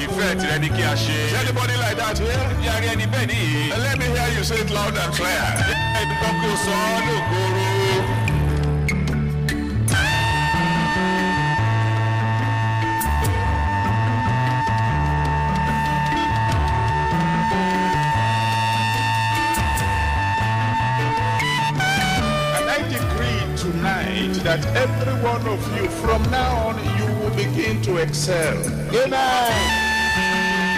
ìfẹ́ tirẹ̀ ni kí a ṣe. Is anybody like that here? bí a rí ẹni bẹ́ẹ̀ nìyí. And let me hear you say it loud and clear. ẹni kan kí o sọ ọ́ lóògóoró. And I decree tonight that every one of you, from now on, you will begin to excel. Amen.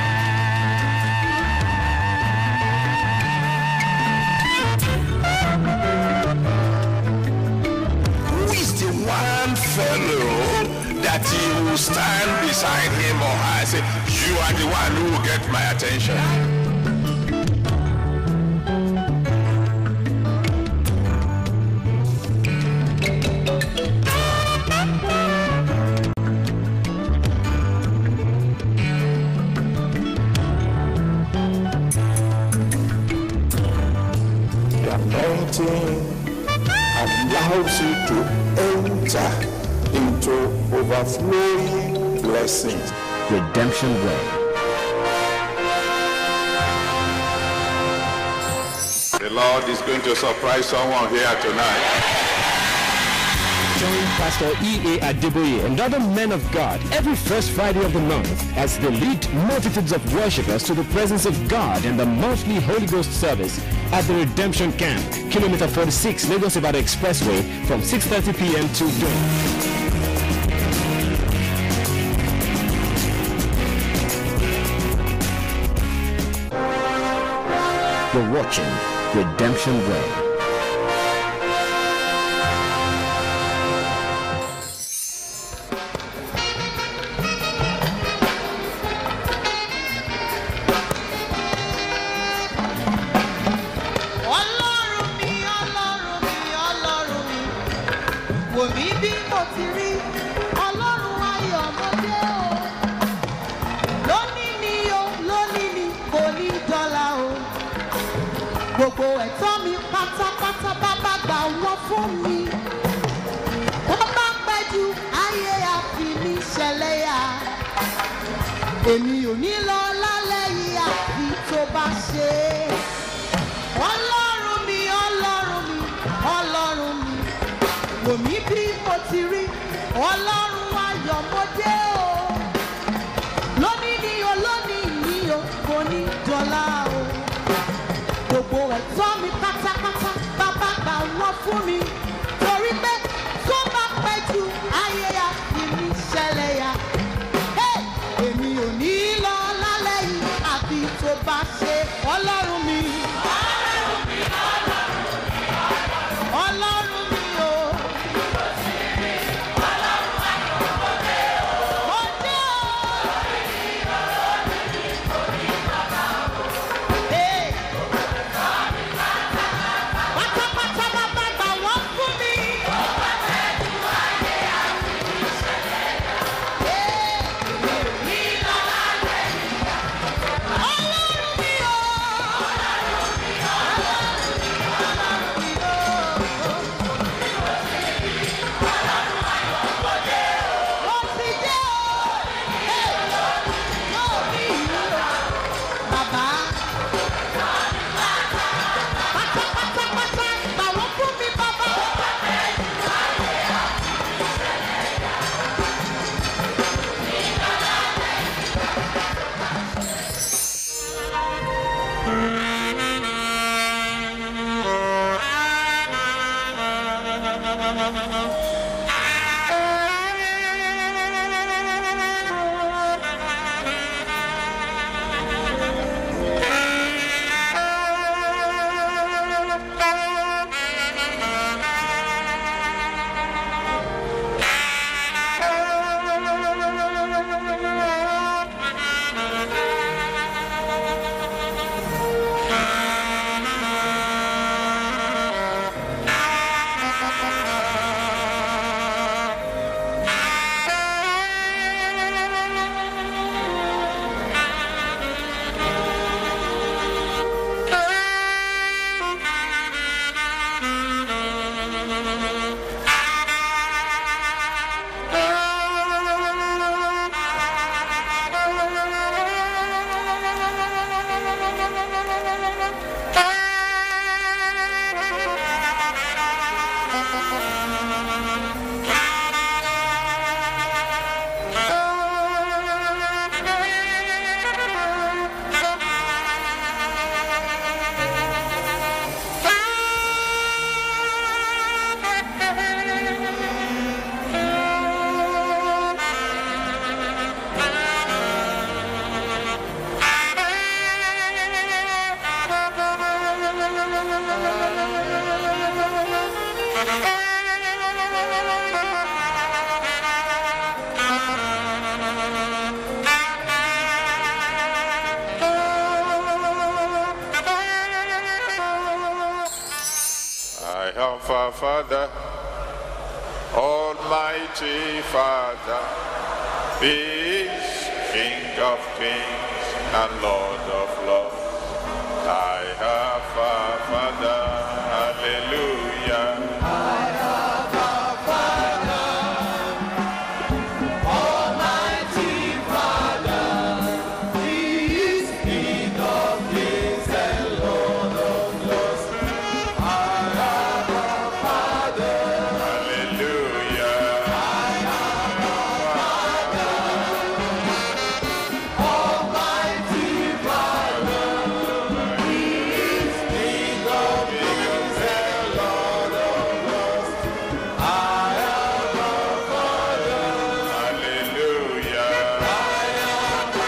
Who is the one fellow that you will stand beside him or her and say, You are the one who will get my attention? The anointing allows you to enter into overflowing blessings. Redemption Way. The Lord is going to surprise someone here tonight. Join Pastor E.A. Adeboye and other men of God every first Friday of the month as they lead multitudes of worshippers to the presence of God in the monthly Holy Ghost service at the Redemption Camp, Kilometer 46, Lagos Ibadan Expressway from 6.30 p.m. to dawn. You're watching Redemption Way. ọlọ́run mi ọlọ́run mi ọlọ́run mi wò mí bí mo ti rí ọlọ́run ayọ̀ ọmọdé o lónìí ni o lónìí ni kò ní dọ́là o gbogbo ẹ̀tọ́ mi pátápátá bàbá gbà wọ́n fún mi wọ́n bá pẹ́ ju ayé àfi mi ṣẹlẹ̀ yá èmi ò ní lọ lálẹ́ yìí àfi tó bá ṣe é ọlọ́run mi ọlọ́run mi ọlọ́run mi wò mí bí mo ti rí ọlọ́run ayọ̀mọdé o lónìí ni o lónìí ni o kò ní dọ́là o gbogbo ẹ̀tọ́ mi pátápátá bàbá gbà wọ́n fún mi torí pé tó bá pẹ́ ju ayé ya fi mi ṣẹlẹ̀ ya Hey! èmi ò ní lọ lálẹ́ yìí àfi tó bá ṣe ọlọ́run mi. ọlọ́run mi o. mo I have a Father, Almighty Father, peace, King of kings and Lord of lords. I have a Father, hallelujah. Hallelujah. Hallelujah.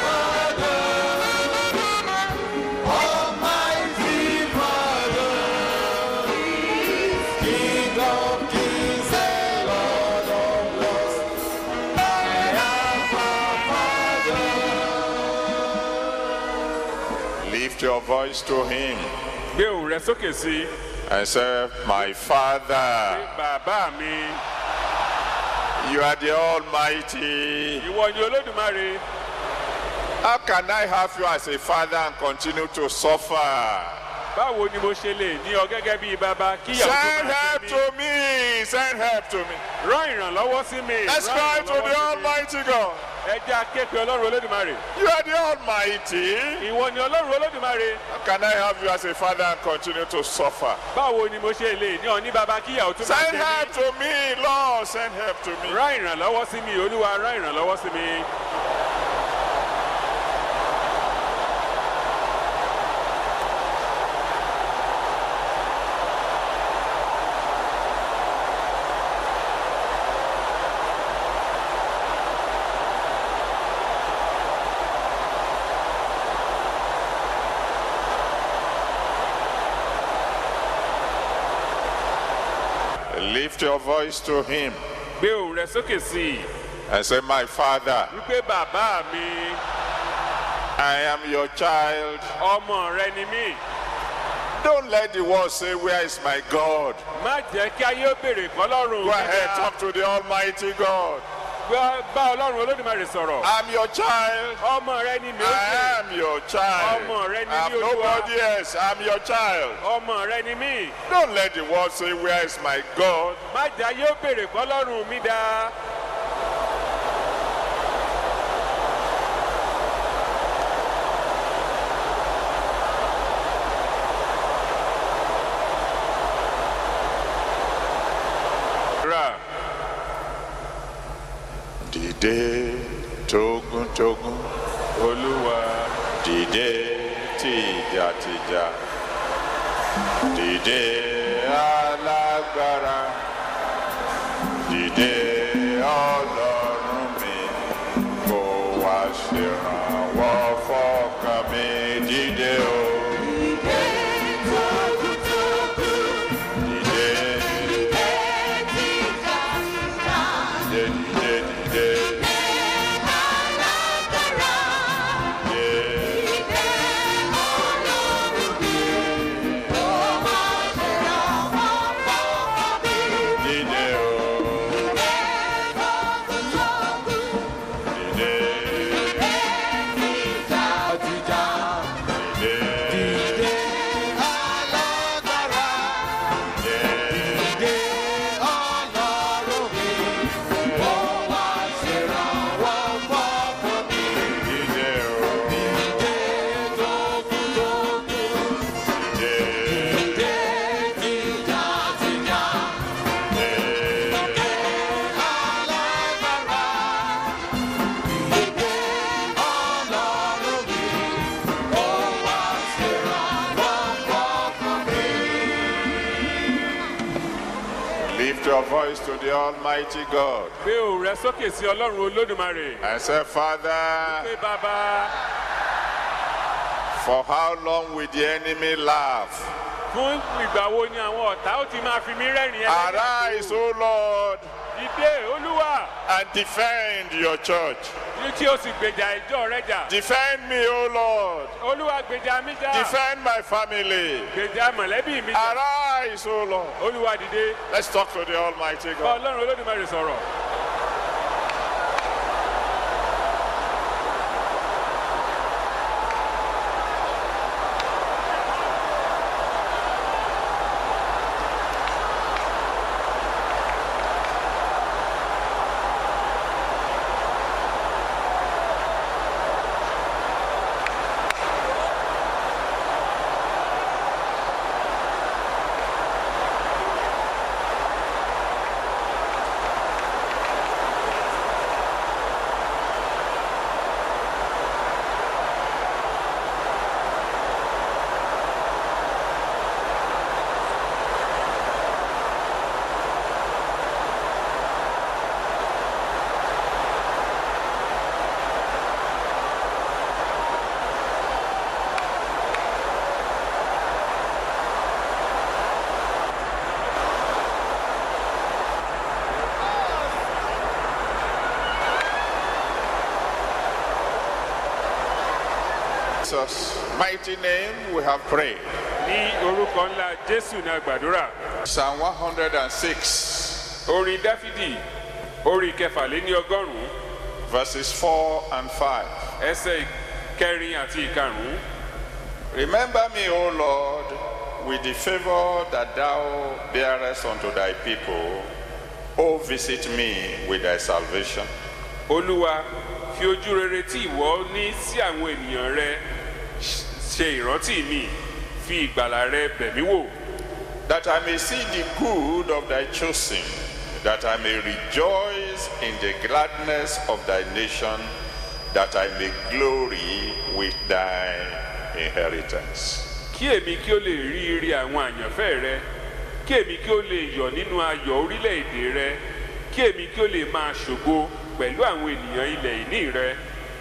Lift your voice to him gbé òun rẹ sókè sí i and say, My Father, bàbá mi you are the Almighty. ìwọ ni olódùmarè How can I have you as a father and continue to suffer? báwo ni mo ṣe lè ní ọ gẹ́gẹ́ bíi bàbá kí ìyàwó tó Send máa help ṣe to mí me. Send help to me. rán ìrànlọ́wọ́ sí mi Let's rán cry to ìrànlọ́wọ́ the sí mi. Almighty God. ẹ jẹ́ akéèpé ọlọ́run olódùmarè You are the Almighty. ìwọ ni ọlọ́run olódùmarè How can I have you as a father and continue to suffer? báwo ni mo ṣe lè ní ọ ní bàbá kí ìyàwó tó máa Send ṣe help mí to me, Lord. Send help to me. rán ìrànlọ́wọ́ sí mi olúwa rán ìrànlọ́wọ́ sí mi. Lift your voice to Him gbé òun rẹ sókè sí i and say, My Father, wípé bàbá mi I am your child. ọmọ rẹ ni mí Don't let the world say, Where is my God? má jẹ́ kí ayé ó béèrè kọ́lọ́run Go ahead, gíga. talk to the Almighty God. Gbá- bá ọlọ́run olódùmarè sọ̀rọ̀ I'm your child. ọmọ rẹ ni mi ó I ṣe am your child. Ọmọ rẹ ni I'm mí, Olúwa. nobody else. I'm your child. ọmọ rẹ ni mí Don't let the world say, Where is my God? má jẹ́ ayé ó béèrè kọ́lọ́run mi dá rà Dìde tógun tógun. olúwa Dìde tìjàtìjà. Dìde alágbára. Dìde ọlọ́run mi. Kó wá ṣèrànwọ́ fọ́kàn mi. Dìde o. Dìde. Dìde dìde dìde. Dìde o. Dìde. Dìde. Dìde o. Dìde. Lift your voice to the Almighty God gbé òun rẹ sókè sí ọlọ́run olódùmarè and say, Father, pé bàbá for how long will the enemy laugh fún ìgbà wo ni àwọn ọ̀tá ó ti máa fi mí rẹ́rìn ẹlẹ́dàá Arise, O Lord, dìde olúwa and defend your church. ní tí ó sì gbèjà ìjọ rẹ jà Defend me, O Lord. olúwa gbèjà mi jà Defend my family. gbèjà mọ̀lẹ́bí mi jà Arise, O Lord. olúwa dìde Let's talk to the Almighty bá God. ọlọ́run olódùmarè sọ̀rọ̀. Jesus' mighty name we have prayed. ní orúkọ ńlá jésù ní àgbàdúrà Psalm 106, orin dáfídì orin kẹfàléní ọgọ́rùn-ún verses 4 and 5. ẹsẹ̀ kẹrin àti ìkarùn-ún Remember me, O Lord, with the favor that thou bearest unto thy people. O visit me with thy salvation. olúwa fi ojú rere tí ìwọ ní sí àwọn ènìyàn rẹ ṣe ìrántí mi fi ìgbàlà rẹ bẹ̀ mí wò that I may see the good of thy chosen, that I may rejoice in the gladness of thy nation, that I may glory with thy inheritance. kí èmi kí ó lè rí ire àwọn àyànfẹ́ rẹ kí èmi kí ó lè yọ̀ nínú ayọ̀ orílẹ̀-èdè rẹ kí èmi kí ó lè máa ṣògo pẹ̀lú àwọn ènìyàn ilẹ̀ ìní rẹ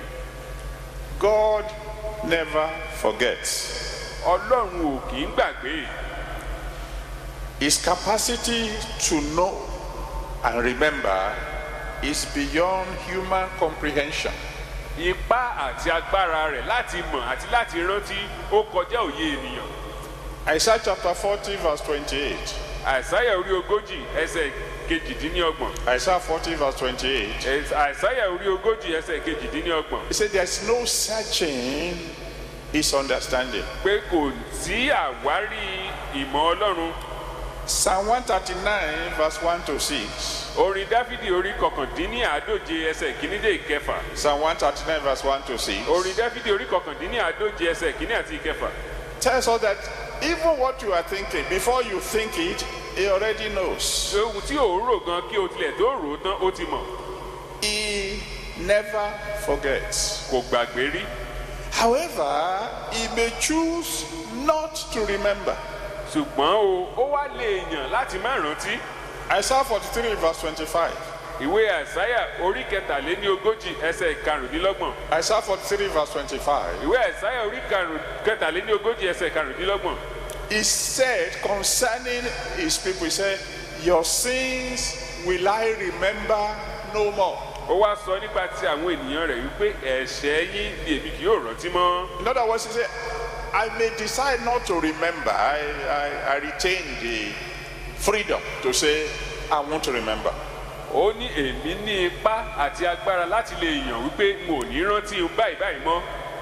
God never forgets. ọlọ́run ò kì í gbàgbé His capacity to know and remember is beyond human comprehension. ipá àti agbára rẹ̀ láti mọ̀ àti láti rántí ó kọjá òye ènìyàn Isaiah chapter 40, verse 28. àìsáyà orí ogójì ẹsẹ̀ kejìdínlọ́gbọ̀n Isaiah 40, verse 28. Ẹs- àìsáyà orí ogójì ẹsẹ̀ kejìdínlọ́gbọ̀n He said, There's no searching his understanding. pé kò sí àwárí ìmọ̀ ọlọ́run Psalm 139, verse 1 to 6. orin dáfídì orí kọkàndínní àádóje ẹsẹ̀ kìíní dé ìkẹfà Psalm 139, verse 1 to 6. orin dáfídì orí kọkàndínní àádóje ẹsẹ̀ kìíní àti ìkẹfà Tells us that even what you are thinking, before you think it, he already knows. ohun tí ò ń rò gan kí o tilẹ̀ tó rò ó tán ó ti mọ̀ He never forgets. kò gbàgbé rí However, he may choose not to remember. ṣùgbọ́n o ó wá lè yàn láti má rántí Isaiah 43, verse 25. ìwé àìsáyà orí kẹtàléní ogójì ẹsẹ̀ karùndínlọ́gbọ̀n Isaiah 43, verse 25. ìwé àìsáyà orí karùn- kẹtàléní ogójì ẹsẹ̀ karùndínlọ́gbọ̀n He said concerning his people, he said, Your sins will I remember no more. ó wá sọ nípa ti àwọn ènìyàn rẹ̀ wípé ẹ̀ṣẹ̀ yín ni èmi kì yóò rántí mọ́ In other words, he said, I may decide not to remember. I, I, I retain the freedom to say, I want to remember. ó ní èmi ní ipá àti agbára láti lè yàn wípé mo ò ní rántí báyìí báyìí mọ́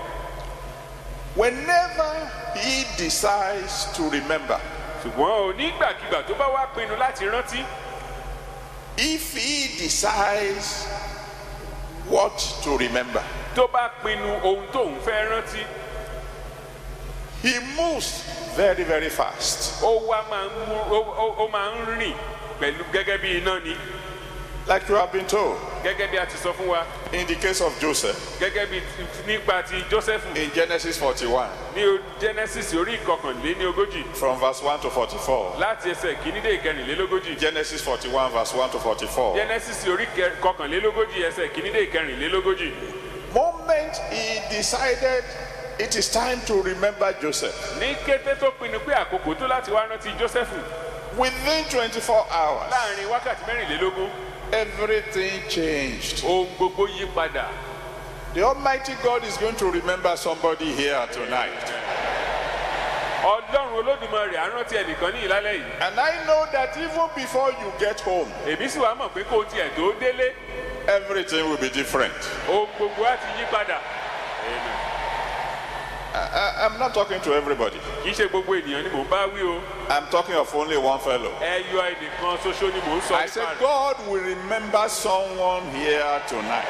Whenever he decides to remember, ṣùgbọ́n o nígbàkigbà tó bá wá pinnu láti rántí if he decides what to remember, tó bá pinnu ohun tóun fẹ́ rántí he moves very, very fast. ó wá máa ń mú ó- ó- ó máa ń rìn pẹ̀lú gẹ́gẹ́ bí iná ni Like you have been told gẹ́gẹ́ bí a ti sọ fún wa in the case of Joseph gẹ́gẹ́ bí ti- nípa ti Jósẹ́fù in Genesis 41, ní o- Genesis orí ìkọkànléní ogójì from verse 1 to 44. láti ẹsẹ̀ kìíní dé ìkẹrìnlélógójì Genesis 41, verse 1 to 44. Genesis orí kẹ- kọkànlélógójì ẹsẹ̀ kìíní dé ìkẹrìnlélógójì Moment he decided it is time to remember Joseph, ní kété tó pinnu pé àkókò tó láti wá rántí jósẹ́fù within 24 hours, láàrin wákàtí mẹ́rìnlélógún everything changed. ohun gbogbo yí padà The Almighty God is going to remember somebody here tonight. ọlọ́run olódùmarè á rántí ẹnìkan ní ìlálẹ́ yìí And I know that even before you get home, èmi sì wá mọ̀ pé kó o tiẹ̀ tó délé everything will be different. ohun gbogbo á ti yí padà I, I, I'm not talking to everybody. kì í ṣe gbogbo ènìyàn ni mò ń bá wí o I'm talking of only one fellow. ẹyọ ẹnìkan ṣoṣo ni mò ń sọ I nípa said, rẹ̀ God will remember someone here tonight.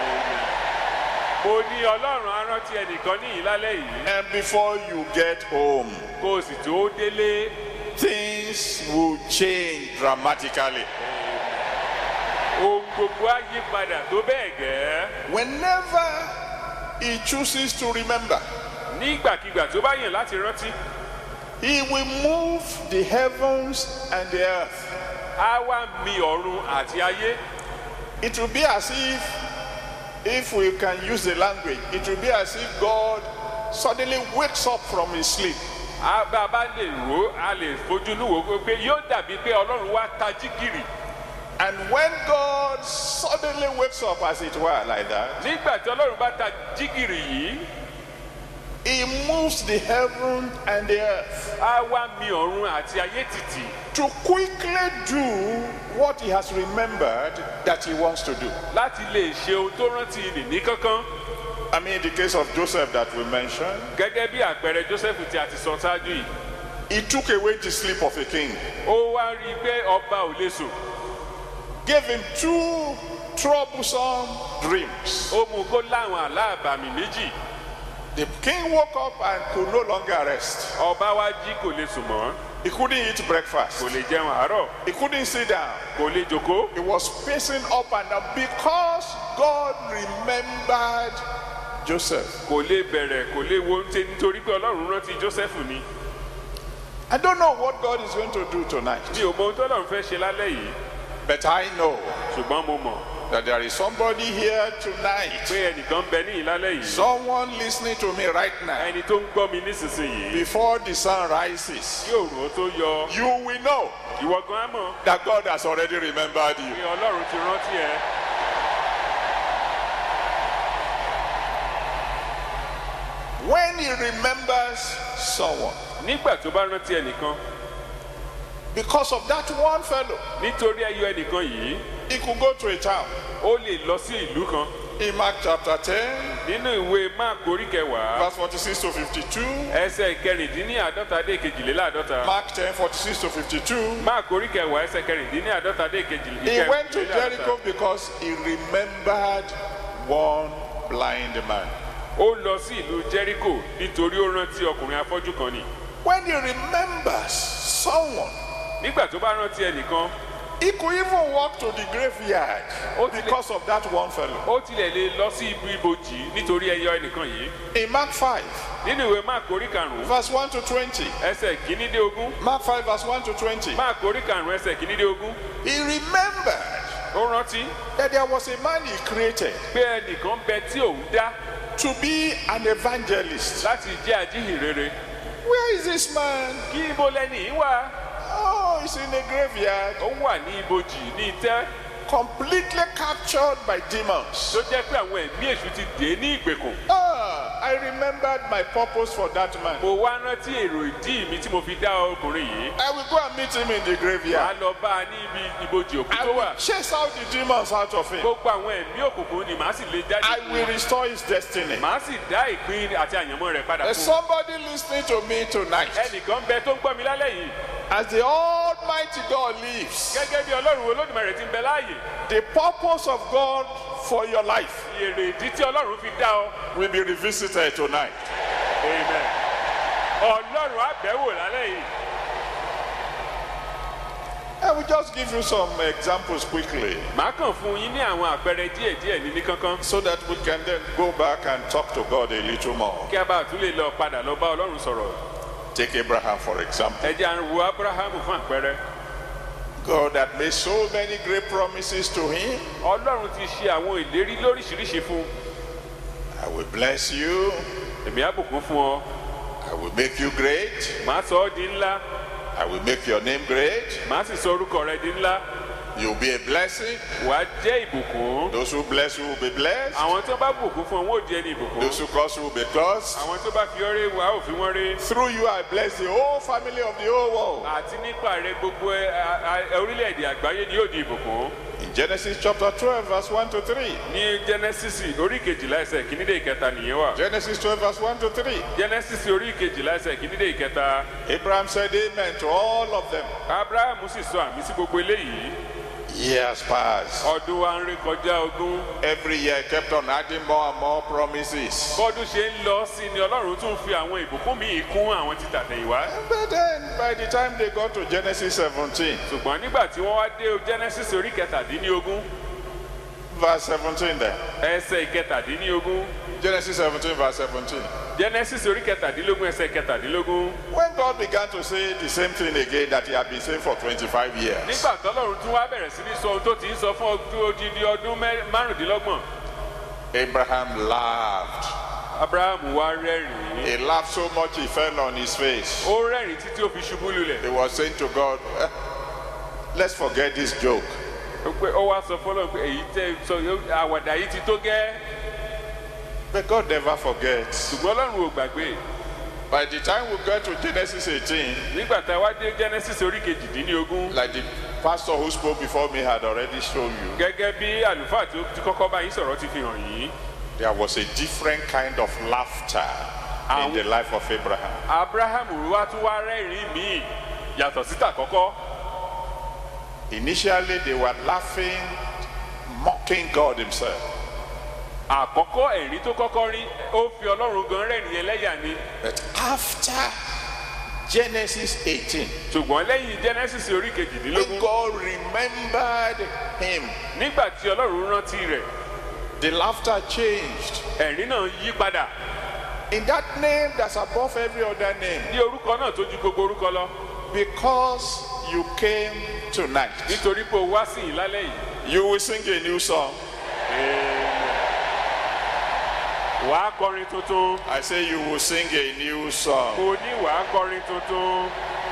mo ní ọlọ́run á rántí ẹnìkan ní ìlálẹ́ yìí And before you get home, kó o sì tó délé things will change dramatically. ohun gbogbo á yí padà tó bẹ́ẹ̀ gẹ́ Whenever he chooses to remember, nígbàkigbà tó bá yàn láti rántí he will move the heavens and the earth. á wá mi ọ̀run àti ayé It will be as if, if we can use the language, it will be as if God suddenly wakes up from his sleep. á bá a bá lè rò ó a lè fojú inú wò ó pé yóò dàbí pé ọlọ́run wá tají gìrì And when God suddenly wakes up, as it were, like that, nígbà tí ọlọ́run bá tají gìrì yìí he moves the heaven and the earth á wá mi ọ̀run àti ayé tìtì to quickly do what he has remembered that he wants to do. láti lè ṣe ohun tó rántí nìní kankan I mean, in the case of Joseph that we mentioned, gẹ́gẹ́ bí àpẹẹrẹ joseph tí a ti sọ ṣáájú yìí he took away the sleep of a king, ó wá rí i pé ọba ò lè sùn gave him two troublesome dreams. ó mú kó láwọn àlá àbàmì méjì The king woke up and could no longer rest. ọba wá jí kò lè sùn mọ́ He couldn't eat breakfast. kò lè jẹun àárọ̀ He couldn't sit down. kò lè jòkó He was pacing up and down because God remembered Joseph. kò lè bẹ̀rẹ̀ kò lè wo oúnjẹ nítorí pé ọlọ́run rántí joseph ni I don't know what God is going to do tonight, mi ò mọ ohun tó lọ́run fẹ́ ṣe lálẹ́ yìí but I know ṣùgbọ́n mo mọ̀ that there is somebody here tonight, pé ẹnìkan ń bẹ ní ìlálẹ́ yìí someone listening to me right now. ẹni tó ń gbọ́ mi nísinsìnyí Before the sun rises, yóò rò ó tó yọ you will know ìwọ gan á mọ̀ that God has already remembered you. pé ọlọ́run ti rántí ẹ When He remembers someone, nígbà tó bá rántí ẹnìkan because of that one fellow, nítorí ẹyọ ẹnìkan yìí he could go to a town. ó lè lọ sí ìlú kan In Mark chapter 10, nínú ìwé máàkù orí kẹwàá verse 46 to 52, ẹsẹ̀ kẹrìndínláàdọ́ta dé kejìléláàdọ́ta Mark 10, 46 to 52, máàkù orí kẹwàá ẹsẹ̀ kẹrìndínláàdọ́ta dé he went to Jericho kejìléláàdọ́ta because he remembered one blind man. ó lọ sí ìlú jericho nítorí ó rántí ọkùnrin afọ́jú kan ni When he remembers someone, nígbà tó bá rántí ẹnìkan he could even walk to the graveyard Ó ti lè- because of that one fellow. ó tilẹ̀ lè lọ sí ibi ibojì nítorí ẹyọ ẹnìkan yìí In Mark 5, nínú ìwé máàkù orí karùn-ún verse 1 to 20, ẹsẹ̀ kìíní dé ogún Mark 5, verse 1 to 20, máàkù orí karùn-ún ẹsẹ̀ kìíní dé ogún he remembered ó rántí that there was a man he created pé ẹnìkan bẹ tí òun dá to be an evangelist. láti jẹ́ àjíhìnrere Where is this man? kí ibo lẹ́ni yìí wà Oh, he's in a graveyard, ó wà ní ibojì ní itẹ́ completely captured by demons. tó jẹ́ pé àwọn ẹ̀mí èṣù ti dé ní ìgbèkùn Ah, I remembered my purpose for that man. mo wá rántí èrò ìdí mi tí mo fi dá ọkùnrin yìí I will go and meet him in the wàá graveyard. lọ bá a ní ibi ibojì òkú I tó wà will chase out the demons out of him. gbogbo àwọn ẹ̀mí òkùnkùn ni màá sì lè jáde I will restore his destiny. màá sì dá ìpín àti àyànmọ́ rẹ̀ padà There's fún un. somebody listening to me tonight. ẹnìkan bẹ tó ń gbọ́ mi lálẹ́ yìí As the Almighty God lives, gẹ́gẹ́ bí ọlọ́run olódùmarè ti ń bẹ láàyè the purpose of God for your life èrè ìdí tí ọlọ́run fi dá ọ will be revisited tonight. amen ọlọ́run á bẹ̀ wò lálẹ́ yìí I will just give you some examples quickly màá kàn fún yín ní àwọn àpẹẹrẹ díẹ̀díẹ̀ ní ní kánkán so that we can then go back and talk to God a little more. kí a bá tún lè lọ padà lọ bá ọlọ́run sọ̀rọ̀ Take Abraham, for example. ẹ jẹ́ à ń wo abrahamu fún àpẹẹrẹ God had made so many great promises to him. ọlọ́run ti ṣe àwọn ìlérí lóríṣiríṣi fún un. I will bless you. èmi á bùkún fún ọ I will make you great. màá sọ ọ́ di ńlá I will make your name great. màá sì sọ orúkọ rẹ di ńlá You'll be a blessing. wàá jẹ́ ìbùkún Those who bless you will be blessed. àwọn tó bá bùkún fún ọ wọn ò di ẹni ìbùkún Those who curse you will be cursed. àwọn tó bá fi ọ́ ré wàá ò fi wọ́n ré Through you, I bless the whole family of the whole world. àti nípa rẹ gbogbo ẹ- a- a- orílẹ̀-èdè àgbáyé ni yóò di ìbùkún In Genesis chapter 12, verse 1 to 3. ní genesis orí kejìlá ẹsẹ̀ kìíní dé ìkẹta nìyẹn wà Genesis 12, verse 1 to 3. genesis orí kejìlá ẹsẹ̀ kìíní dé ìkẹta Abraham said amen to all of them. abrahamu sì sọ àmì sí gbogbo eléyìí Years passed. ọdún wa ń ré kọjá ogún Every year kept on adding more and more promises. bọ́dún ṣe ń lọ sí ni ọlọ́run tún fi àwọn ìbùkún míì kún àwọn ti tàtẹ̀yìnwá But then, by the time they got to Genesis 17, ṣùgbọ́n nígbà tí wọ́n wá dé genesis orí kẹtàdínlógún verse 17 there. ẹsẹ̀ ìkẹtàdínlógún Genesis 17, verse 17. genesis orí kẹtàdínlógún ẹsẹ̀ ìkẹtàdínlógún When God began to say the same thing again that he had been saying for 25 years, nígbà tọ́lọ́run tún wá bẹ̀rẹ̀ sí ní sọ ohun tó ti ń sọ fún ọdún odidi ọdún mẹ́- márùndínlọ́gbọ̀n Abraham laughed. abrahamu wá rẹ́rìn-ín He laughed so much he fell on his face. ó rẹ́rìn títí ó fi ṣubú lulẹ̀ He was saying to God, "Eh, Let's forget this joke. ó pé ó wá sọ fọlọ́run pé èyí tẹ́ sọ yóò- àwàdà yìí ti tó gẹ́ But God never forgets. ṣùgbọ́n ọlọ́run ò gbàgbé By the time we get to Genesis 18, nígbà tá a wá dé genesis orí kejìdínlógún like the pastor who spoke before me had already shown you, gẹ́gẹ́ bí àlùfáà tí ó ti kọ́kọ́ bá yín sọ̀rọ̀ ti fi hàn yín there was a different kind of laughter in the life of Abraham. abrahamu wá tún wá rẹ́rìn míì yàtọ̀ síta kọ́kọ́ Initially, they were laughing, mocking God Himself. àkọ́kọ́ ẹ̀rín tó kọ́kọ́ rí ó fi ọlọ́run gan rẹ́rìn ẹlẹ́yà ni But after Genesis 18, ṣùgbọ́n lẹ́yìn genesis orí when kejìdínlógún God remembered him, nígbà tí ọlọ́run rántí rẹ̀ the laughter changed. ẹ̀rín náà yí padà In that name that's above every other name, ní orúkọ náà tó ju gbogbo orúkọ lọ because you came tonight, nítorí pé o wá sí ìlálẹ́ yìí you will sing a new song. wàá kọrin tuntun I say you will sing a new song. kò ní wàá kọrin tuntun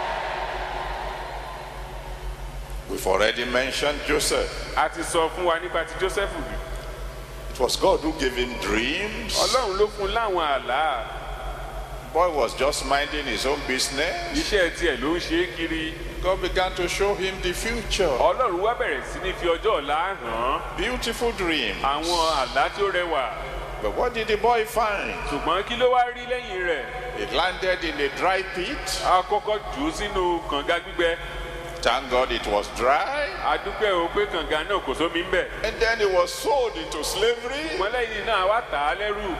We've already mentioned Joseph. a ti sọ fún wa nípa ti joseph rí It was God who gave him dreams. ọlọ́run ló fún un láwọn àlá Boy was just minding his own business. iṣẹ́ tiẹ̀ ló ń ṣe é kiri God began to show him the future. ọlọ́run wá bẹ̀rẹ̀ sí ní fi ọjọ́ ọ̀la hàn án Beautiful dreams. àwọn àlá tí ó rẹwà But what did the boy find? ṣùgbọ́n kí ló wá rí lẹ́yìn rẹ̀ He landed in a dry pit. a kọ́kọ́ jù ú sínú kànga gbígbẹ Thank God it was dry. a dúpẹ́ o pé kànga náà kò sómi ń bẹ̀ And then he was sold into slavery. ṣùgbọ́n lẹ́yìn náà wá tà á lẹ́rù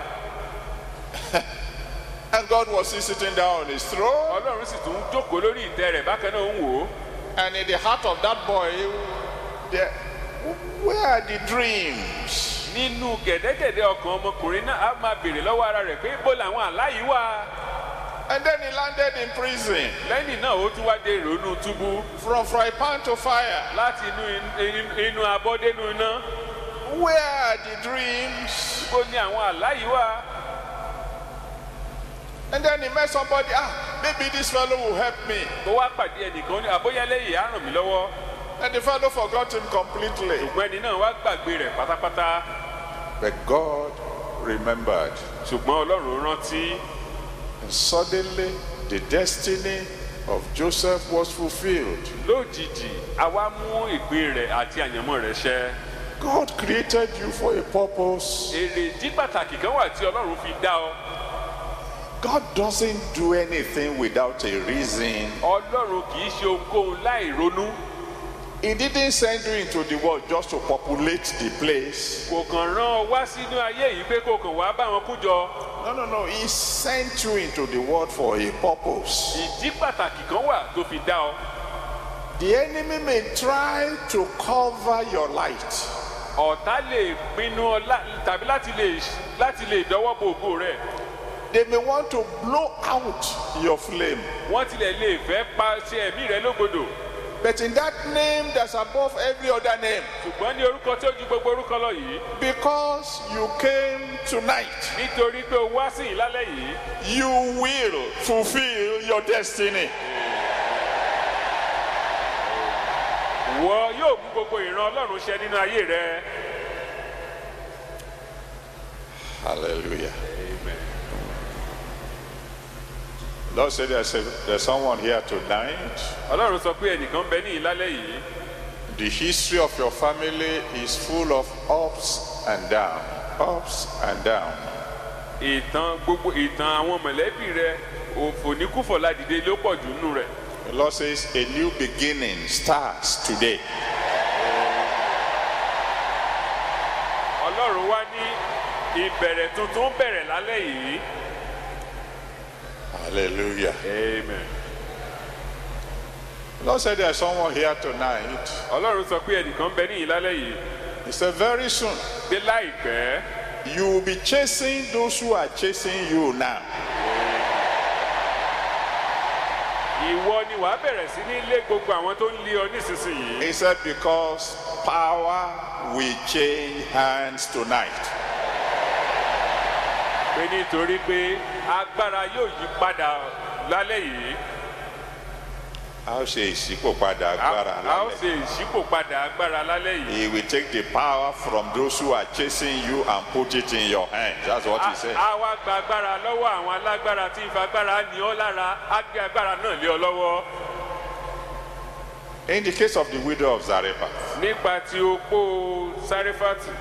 And God was still sitting down on his throne. ọlọ́run sì tún jókòó lórí ìtẹ́ rẹ̀ bákan náà ń wò ó And in the heart of that boy, there, where are the dreams? nínú gẹ̀dẹ́gẹ̀dẹ́ ọkàn ọmọkùnrin náà á máa béèrè lọ́wọ́ ara rẹ̀ pé bó làwọn àlá yìí wà And then he landed in prison. lẹ́yìn náà ó tún wá dé ìrònú túbú From fry pan to fire. láti inú in- inú abọ́dénú iná Where are the dreams? bó ní àwọn àlá yìí wà And then he met somebody. Ah, maybe this fellow will help me. ó wá pàdé ẹnìkan ó ní àbóyálẹ́yìn á ràn mí lọ́wọ́ And the fellow forgot him completely. ṣùgbọ́n ẹni náà wá gbàgbé rẹ̀ pátápátá But God remembered. ṣùgbọ́n ọlọ́run rántí And suddenly, the destiny of Joseph was fulfilled. lójijì àwa mú ìpín rẹ̀ àti àyànmọ́ rẹ̀ ṣẹ God created you for a purpose. èrèdí pàtàkì kan wà tí ọlọ́run fi dá ọ God doesn't do anything without a reason. ọlọ́run kì í ṣe ohunkóhun láì ronú He didn't send you into the world just to populate the place. kò kàn rán ọ wá sínú ayé yìí pé kò kàn wá bá wọn kú jọ No, no, no. He sent you into the world for a purpose. ìdí pàtàkì kan wà tó fi dá ọ The enemy may try to cover your light. ọ̀tá lè pinnu ọ lá- tàbí láti lè láti lè dọwọ́ bo ògo rẹ̀ They may want to blow out your flame. wọ́n tilẹ̀ lè fẹ́ pa ṣe ẹ̀mí rẹ lógodò But in that name that's above every other name, ṣùgbọ́n ní orúkọ tí ó ju gbogbo orúkọ lọ yìí because you came tonight, nítorí pé o wá sí ìlálẹ́ yìí you will fulfill your destiny. wọ yóò mú gbogbo ìran ọlọ́run ṣẹ nínú ayé rẹ. Hallelujah. Lord said there's, a, there's someone here tonight. ọlọ́run sọ pé ẹnìkan bẹ ní ìlálẹ́ yìí The history of your family is full of ups and downs, ups and downs. ìtàn gbogbo ìtàn àwọn mọ̀lẹ́bí rẹ òfòníkúfọ̀ ládìde ló pọ̀ jù nínú rẹ̀. The Lord says a new beginning starts today. ọlọ́run wá ní ìbẹ̀rẹ̀ tuntun bẹ̀rẹ̀ lálẹ́ yìí. Hallelujah. amen. The Lord said there's someone here tonight. ọlọ́run sọ pé ẹnìkan bẹ ní ìlálẹ́ yìí He said very soon pé láìpẹ́ you will be chasing those who are chasing you now. ìwọ ni wàá bẹ̀rẹ̀ sí ní lé gbogbo àwọn tó ń lé ọ nísinsìnyí. He said because power will change hands tonight. pé nítorí pé agbára yóò yí padà lálẹ́ yìí. A ó ṣe ìṣípòpadà a agbára a ó lálẹ́. ṣe ìṣípòpadà agbára lálẹ́ yìí. He will take the power from those who are chasing you and put it in your hands. That's what he said. a wá gba agbára lọ́wọ́ àwọn alágbára tí ìfagbára ní ọ lára á gbé agbára náà lé ọ lọ́wọ́. In the case of the widow of Zarephath, nípa ti opó sáréfàtì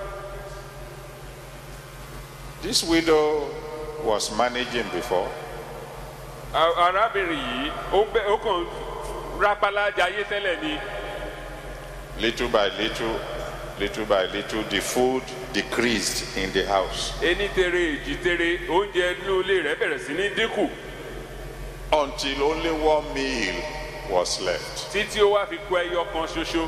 this widow was managing before. a- arábìnrin yìí ó bẹ ó kàn rápálá jayé tẹ́lẹ̀ ni Little by little, little by little, the food decreased in the house ení tere èjì tere oúnjẹ inú ilé rẹ̀ bẹ̀rẹ̀ sí ní dínkù until only one meal was left. títí ó wá fi kú ẹyọ kan ṣoṣo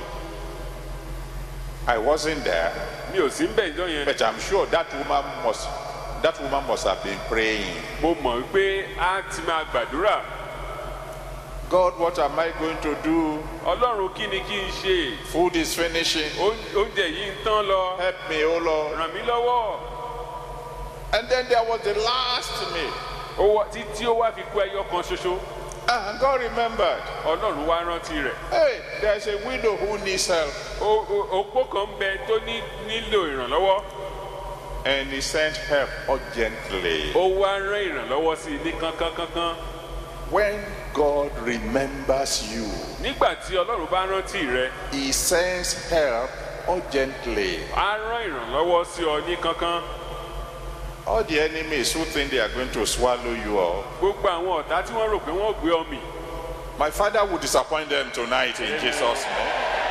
I wasn't there, mi ò sí ń bẹ̀ ìjọ yẹn but I'm sure that woman must that woman must have been praying. mo mọ̀ wípé á ti máa gbàdúrà God, what am I going to do? ọlọ́run kí ni kí n ṣe Food is finishing. Oún- oúnjẹ yìí ń tán lọ Help me, oh Lord. ràn mí lọ́wọ́ And then there was the last meal. Ó wá- títí ó wá fi kú ẹyọ kan ṣoṣo And God remembered. ọlọ́run wá rántí rẹ̀ Hey, there's a widow who needs help. O- o- opó kan ń bẹ tó ní nílò ìrànlọ́wọ́ And he sent help urgently. ó wá rán ìrànlọ́wọ́ sí i ní kánkánkánkán When God remembers you, nígbà tí ọlọ́run bá rántí rẹ he sends help urgently. á rán ìrànlọ́wọ́ sí ọ ní kánkán All the enemies who think they are going to swallow you up, gbogbo àwọn ọ̀tá tí wọ́n rò pé wọ́n gbé ọ mì my father will disappoint them tonight in Jesus' name.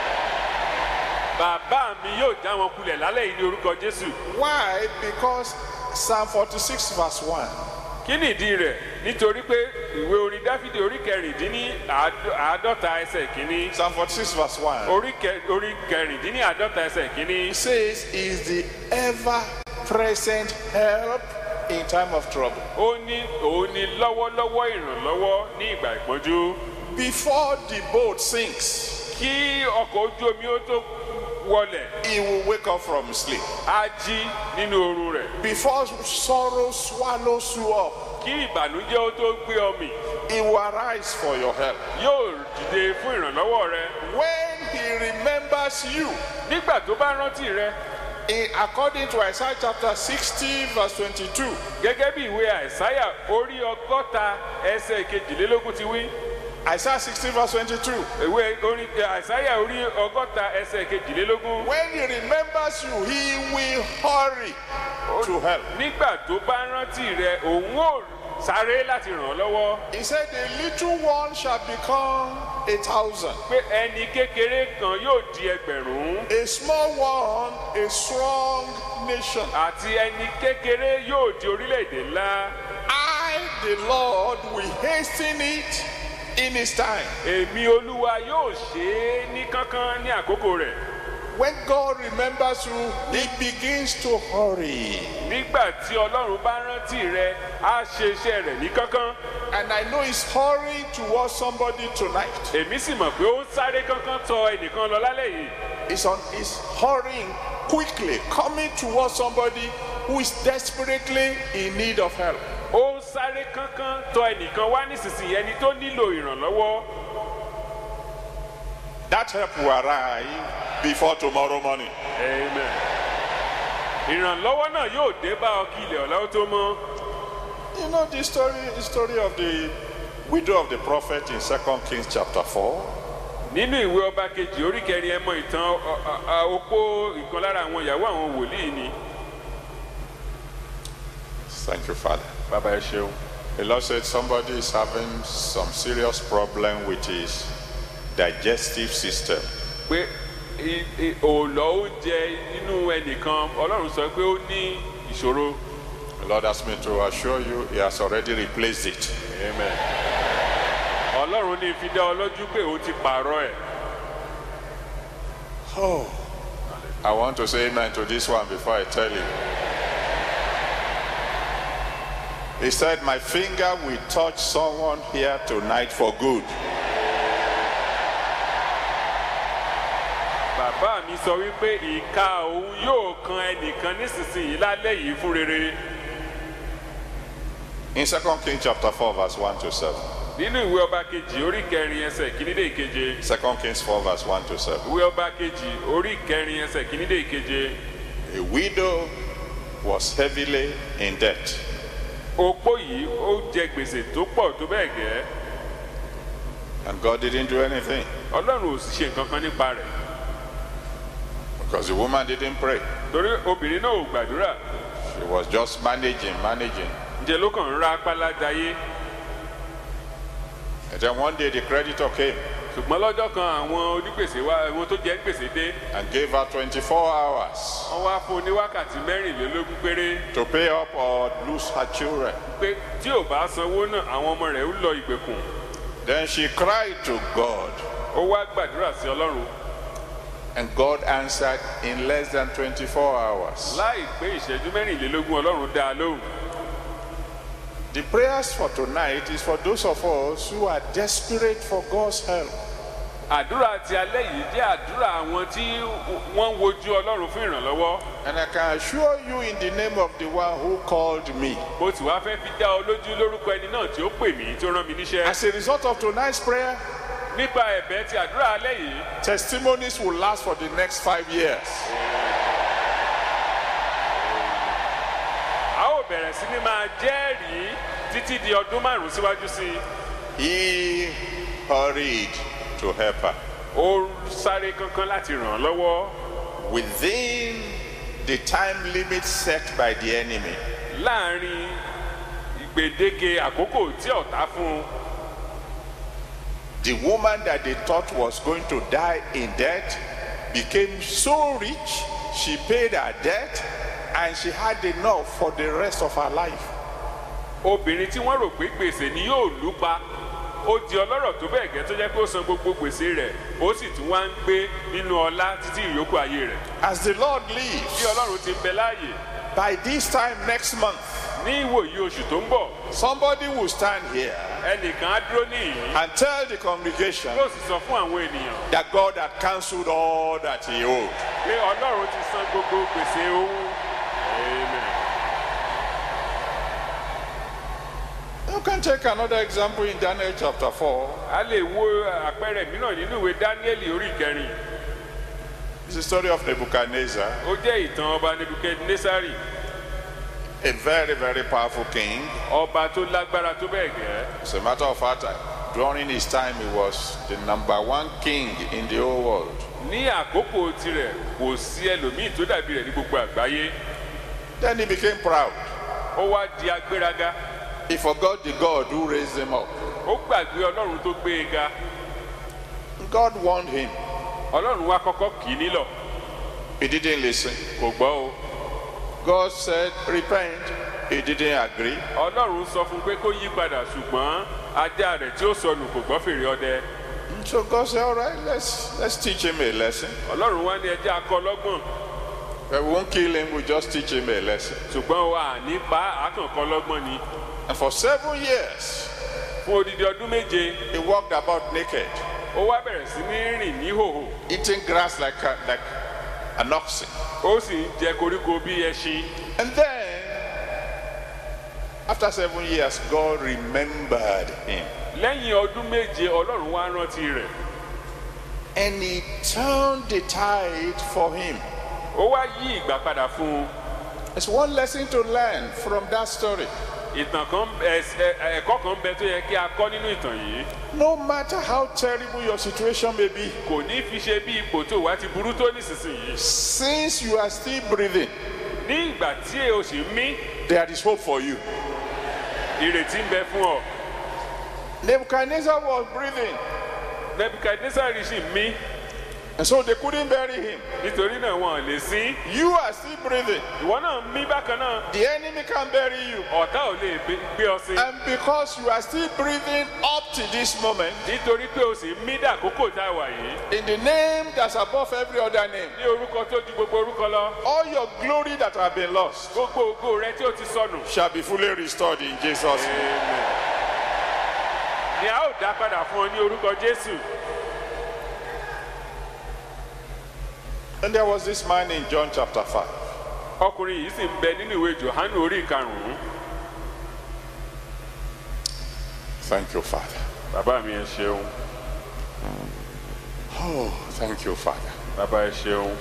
bàbá mi yóò já wọn kulẹ̀ lálẹ́ yìí ní orúkọ jésù Why? Because Psalm 46, verse 1. kí nìdí rẹ̀ nítorí pé ìwé orin dáfídì orí kẹrìndínní àádọ́- àádọ́ta ẹsẹ̀ kínní Psalm 46, verse 1. orí kẹ- orí kẹrìndínní àádọ́ta ẹsẹ̀ kínní It says, is the ever present help in time of trouble. ó ní òun ní lọ́wọ́lọ́wọ́ ìrànlọ́wọ́ ní ìgbà ìpọ́njú Before the boat sinks, kí ọkọ̀ ojú omi ó tó wọlẹ̀ he will wake up from sleep. á jí nínú oorun rẹ̀ Before sorrow swallows you up, kí ìbànújẹ́ ó tó gbé ọ mì he will arise for your help. yóò dìde fún ìrànlọ́wọ́ rẹ When he remembers you, nígbà tó bá rántí rẹ in, according to Isaiah chapter 60, verse 22, gẹ́gẹ́ bí ìwé àìsáyà orí ọgọ́ta ẹsẹ̀ kejìlélógún ti wí Isaiah 60, verse 22, ìwé orí àìsáyà orí ọgọ́ta ẹsẹ̀ kejìlélógún when he remembers you, he will hurry to help. nígbà tó bá rántí rẹ òun ò sáré láti ràn ọ́ lọ́wọ́ He said, The little one shall become a thousand, pé ẹni kékeré kan yóò di ẹgbẹ̀rún a small one, a strong nation. àti ẹni kékeré yóò di orílẹ̀-èdè ńlá I, the Lord, will hasten it in his time. èmi olúwa yóò ṣe é ní kánkán ní àkókò rẹ̀ when God remembers you, He begins to hurry. nígbà tí ọlọ́run bá rántí rẹ á ṣe iṣẹ́ rẹ̀ ní kánkán And I know He's hurrying towards somebody tonight. èmi sì mọ̀ pé ó ń sáré kánkán tọ ẹnìkan lọ lálẹ́ yìí He's on He's hurrying quickly, coming towards somebody who is desperately in need of help. ó ń sáré kánkán tọ ẹnìkan wá nísinsìnyí ẹni tó nílò ìrànlọ́wọ́ That help will arrive before tomorrow morning. amen ìrànlọ́wọ́ náà yóò dé bá ọ kí ilẹ̀ ọ̀la ó tó mọ́ You know the story, the story of the widow of the prophet in Second Kings chapter 4. nínú ìwé ọba kejì orí kẹrin ẹ mọ ìtàn ọ- ọ- ọ- opó ìkan lára àwọn ìyàwó àwọn wòlíì ni Thank you, Father. bàbá ẹ ṣeun The Lord said somebody is having some serious problem with his digestive system. pé i- i- òòlọ́ oúnjẹ inú ẹnìkan ọlọ́run sọ pé ó ní ìṣòro The Lord asked me to assure you he has already replaced it. amen ọlọ́run ní fi dá ọ lójú pé òun ti pààrọ̀ ẹ̀ Oh, I want to say amen to this one before I tell you. He said, My finger will touch someone here tonight for good. bàbá mi sọ wípé ìka òun yóò kan ẹnìkan nísinsìnyí lálẹ́ yìí fún rere In 2 Kings chapter 4, verse 1 to 7. nínú ìwé ọba kejì orí kẹrin ẹsẹ̀ kìíní dé ìkeje 2 Kings 4, verse 1 to 7. ìwé ọba kejì orí kẹrin ẹsẹ̀ kìíní dé ìkeje A widow was heavily in debt. opó yìí ó jẹ gbèsè tó pọ̀ tó bẹ́ẹ̀ gẹ́ And God didn't do anything ọlọ́run ò sì ṣe nǹkan kan nípa rẹ̀ because the woman didn't pray. torí obìnrin náà ò gbàdúrà She was just managing, managing. ǹjẹ́ ló kàn ń ra apálá jayé And then one day the creditor came ṣùgbọ́n lọ́jọ́ kan àwọn onígbèsè wá àwọn tó jẹ́ gbèsè dé and gave her 24 hours wọ́n wá fún un ní wákàtí mẹ́rìnlélógún péré to pay up or lose her children. pé tí ò bá sanwó náà àwọn ọmọ rẹ̀ ń lọ ìgbèkùn Then she cried to God, ó wá gbàdúrà sí ọlọ́run and God answered in less than 24 hours. láì pé ìṣẹ́jú mẹ́rìnlélógún ọlọ́run dá a lóhùn The prayers for tonight is for those of us who are desperate for God's help. àdúrà ti alẹ́ yìí jẹ́ àdúrà àwọn tí wọ́n ń wojú ọlọ́run fún ìrànlọ́wọ́ And I can assure you in the name of the one who called me. mo sì wá fẹ́ fi dá ọ lójú lórúkọ ẹni náà tí ó pè mí tí ó rán mi níṣẹ́ As a result of tonight's prayer, nípa ẹ̀bẹ̀ ti àdúrà alẹ́ yìí testimonies will last for the next five years. a ó bẹ̀rẹ̀ sí ní máa jẹ́rìí títí di ọdún márùn-ún síwájú sí i He hurried to help her. ó sáré kankan láti ràn án lọ́wọ́ Within the time limit set by the enemy, láàrin gbèdéke àkókò tí ọ̀tá fún un the woman that they thought was going to die in debt became so rich, she paid her debt and she had enough for the rest of her life. obìnrin tí wọ́n rò pé gbèsè ni yóò lù pa ó di ọlọ́rọ̀ tó bẹ́ẹ̀ gẹ́ tó jẹ́ pé ó san gbogbo gbèsè rẹ̀ ó sì tún wá ń gbé nínú ọlá títí ìyókù ayé rẹ̀ As the Lord bí lives, ọlọ́run ti ń bẹ láàyè by this time next month, ní ìwòyí oṣù tó ń bọ̀ somebody will stand here ẹnìkan á dúró níyìí and tell the congregation yóò sì sọ fún àwọn ènìyàn that God had cancelled all that he owed. pé ọlọ́run ti san gbogbo gbèsè òun amen. You can take another example in Daniel chapter 4. a lè wo àpẹẹrẹ mìíràn nínú ìwé dáníẹ́lì orí ìkẹrin It's the story of Nebuchadnezzar, ó jẹ́ ìtàn ọba nebukadnesari a very, very powerful king. ọba tó lágbára tó bẹ́ẹ̀ gẹ́ As a matter of fact, during his time, he was the number one king in the whole world. ní àkókò tirẹ̀ kò sí ẹlòmíì tó dàbí rẹ̀ ní gbogbo àgbáyé Then he became proud. ó wá di agbéraga He forgot the God who raised him up. ó gbàgbé ọlọ́run tó gbé e ga God warned him. ọlọ́run wá kọ́kọ́ kì í nílọ̀ He didn't listen. kò gbọ́ o God said, repent. He didn't agree. ọlọ́run sọ fún un pé kó yí padà ṣùgbọ́n ajá rẹ̀ tí ó sọnù kò gbọ́ fèrè ọdẹ So God said, all right, let's, let's teach him a lesson. ọlọ́run wá ní ẹjẹ́ akọ lọ́gbọ̀n But we won't kill him, we'll just teach him a lesson. ṣùgbọ́n wa nípa àkànkọ́ lọ́gbọ̀n ni And for seven years, fún odidi ọdún méje he walked about naked, ó wá bẹ̀rẹ̀ sí ní rìn ní hòhò eating grass like, a, like an oxen. ó sì ń jẹ koríko bí ẹṣin And then, after seven years, God remembered him. lẹ́yìn ọdún méje ọlọ́run wá rántí rẹ̀ And he turned the tide for him. ó wá yí ìgbà padà fún un There's one lesson to learn from that story. ìtàn kan ẹs- ẹ- ẹ̀kọ́ kan bẹ tó yẹ kí a kọ́ nínú ìtàn yìí No matter how terrible your situation may be, kò ní fi ṣe bí ipò tó wá ti burú tó nísinsìnyí since you are still breathing, ní ìgbà tí o sì ń mí there is hope for you. ìrètí ń bẹ fún ọ Nebuchadnezzar was breathing, nebukadnesari sì ń mí and so they couldn't bury him. nítorí náà wọn ò lè sí You are still breathing. ìwọ náà ń mí bákan náà The enemy can bury you. ọ̀tá ò lè gbé- gbé ọ sí And because you are still breathing up to this moment, nítorí pé o sì ń mí dàkókò tá a wà yìí in the name that's above every other name, ní orúkọ tó ju gbogbo orúkọ lọ all your glory that have been lost gbogbo ògo rẹ tí o ti sọnù shall be fully restored in Jesus' name. ni a ó dá padà fún ọ ní orúkọ jésù And there was this man in John chapter 5. ọkùnrin yìí sì ń bẹ nínú ìwé johannu orí ìkarùnún Thank you, Father. bàbá mi ẹ ṣeun Oh, thank you, Father. bàbá ẹ ṣeun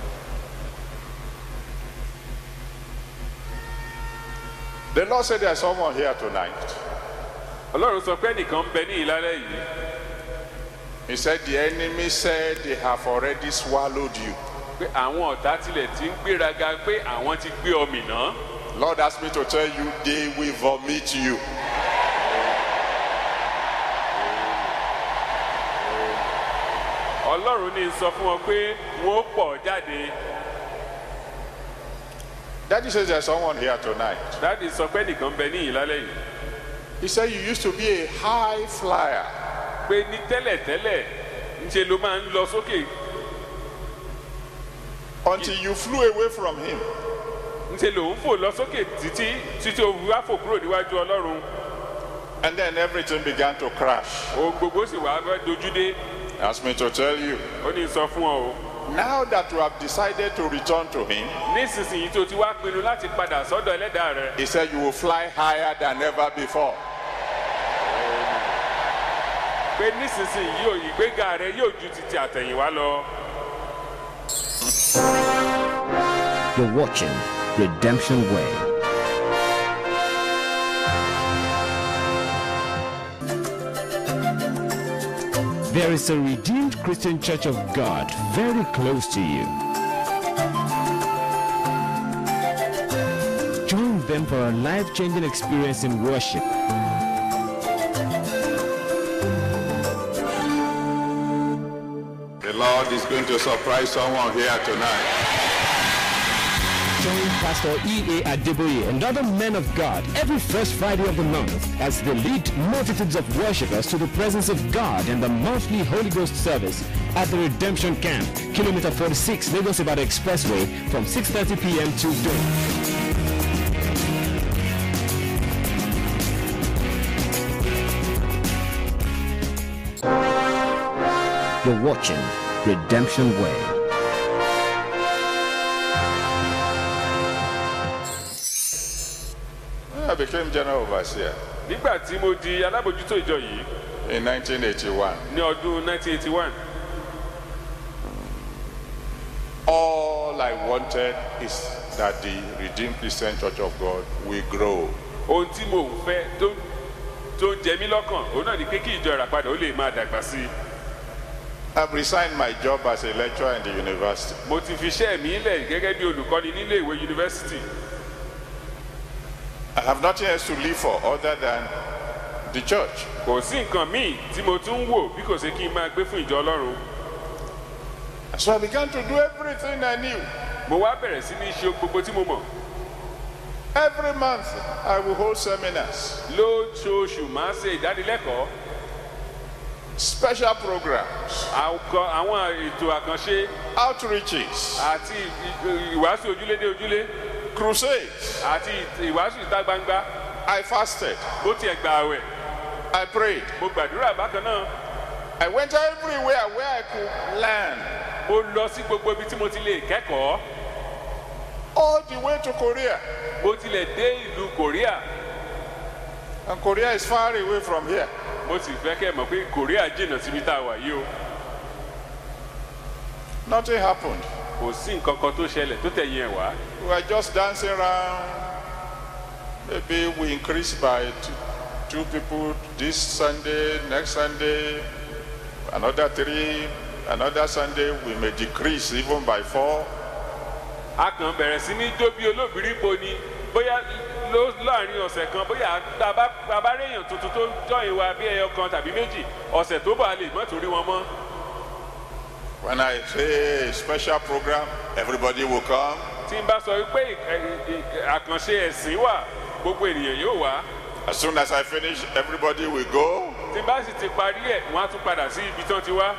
The Lord said there's someone here tonight. ọlọ́run sọ pé nìkan ń bẹ ní ìlálẹ́ yìí He said the enemy said they have already swallowed you. pé àwọn ọ̀tá tilẹ̀ ti ń gbéraga pé àwọn ti gbé ọ mìíràn Lord asked me to tell you they will vomit you. ọlọ́run ní sọ fún wọn pé wọn ó pọ̀ jáde Daddy says there's someone here tonight. dáàdi sọ pé nìkan ń bẹ ní ìlálẹ́ yìí He said you used to be a high flyer. pé ní tẹ́lẹ̀tẹ́lẹ̀ ńṣe ló máa ń lọ sókè until you flew away from him. ńṣe lòun fò lọ sókè títí títí o wá fò kúrò níwájú ọlọ́run And then everything began to crash. ohun gbogbo sì wá fẹ́ dojú dé He asked me to tell you. ó ní sọ fún ọ o Now that you have decided to return to him, nísinsìnyí tó ti wá pinnu láti padà sọ́dọ̀ ẹlẹ́dàá rẹ he said you will fly higher than ever before. pé nísinsìnyí yóò ìgbéga rẹ yóò ju ti ti àtẹ̀yìnwá lọ. You're watching Redemption Way. There is a redeemed Christian Church of God very close to you. Join them for a life changing experience in worship. The Lord is going to surprise someone here tonight. Join Pastor E.A. Adeboye and other men of God every first Friday of the month as they lead multitudes of worshippers to the presence of God in the monthly Holy Ghost service at the Redemption Camp, Kilometer 46, Lagos Ibadan Expressway from 6.30 p.m. to dawn. You're watching Redemption Way. I became general overseer nígbà tí mo di alábòjútó ìjọ yìí in 1981. ní ọdún 1981 All I wanted is that the Redeemed Christian Church of God will grow. ohun tí mo ń fẹ́ tó tó ń jẹ mí lọ́kàn òun náà ni pé kí ìjọ ìràpadà ó lè máa dàgbà sí i I've resigned my job as a lecturer in the university. mo ti fi iṣẹ́ mi lẹ̀ gẹ́gẹ́ bí olùkọ́ni nílé ìwé yunifásitì I have nothing else to live for other than the church. kò sí nǹkan míì tí mo tún ń wò bí kò ṣe kí n máa gbé fún ìjọ ọlọ́run So I began to do everything I knew. mo wá bẹ̀rẹ̀ sí ní ṣe ohun gbogbo tí mo mọ̀ Every month I will hold seminars. lóṣooṣù máa ṣe ìdánilẹ́kọ̀ọ́ special programs, àkọ- àwọn ètò àkànṣe outreaches, àti ì- ì- ìwàásù ojúlé dé ojúlé crusades. àti ì- ìwàásù ìta gbangba I fasted. bó tiẹ̀ gbà àwẹ̀ I prayed. mo gbàdúrà bákan náà I went everywhere where I could learn. mo lọ sí gbogbo ibi tí mo ti lè kẹ́kọ̀ọ́ All the way to Korea. mo tilẹ̀ dé ìlú korea And Korea is far away from here. mo sì fẹ́ kẹ́ ẹ mọ̀ pé korea jìnnà síbi tá a wà yìí o Nothing happened. kò sí nǹkan kan tó ṣẹlẹ̀ tó tẹ̀yìn ẹ̀ wá We were just dancing around. Maybe we increased by two, two people this Sunday, next Sunday, another three, another Sunday we may decrease even by four. a kàn bẹ̀rẹ̀ sí ní jó bí olóbìrí po ni bóyá ló láàrin ọ̀sẹ̀ kan bóyá tá a bá- tá a bá réèyàn tuntun tó jọyìn wa bí ẹyọ kan tàbí méjì ọ̀sẹ̀ tó bọ̀ a lè mọ́ torí wọn mọ́ When I say a special program, everybody will come. tí n bá sọ pé ì- ì- ì- àkànṣe ẹ̀sìn wà gbogbo ènìyàn yóò wá As soon as I finish, everybody will go. tí n bá sì ti parí ẹ̀ wọ́n á tún padà sí ibi tí wọ́n ti wá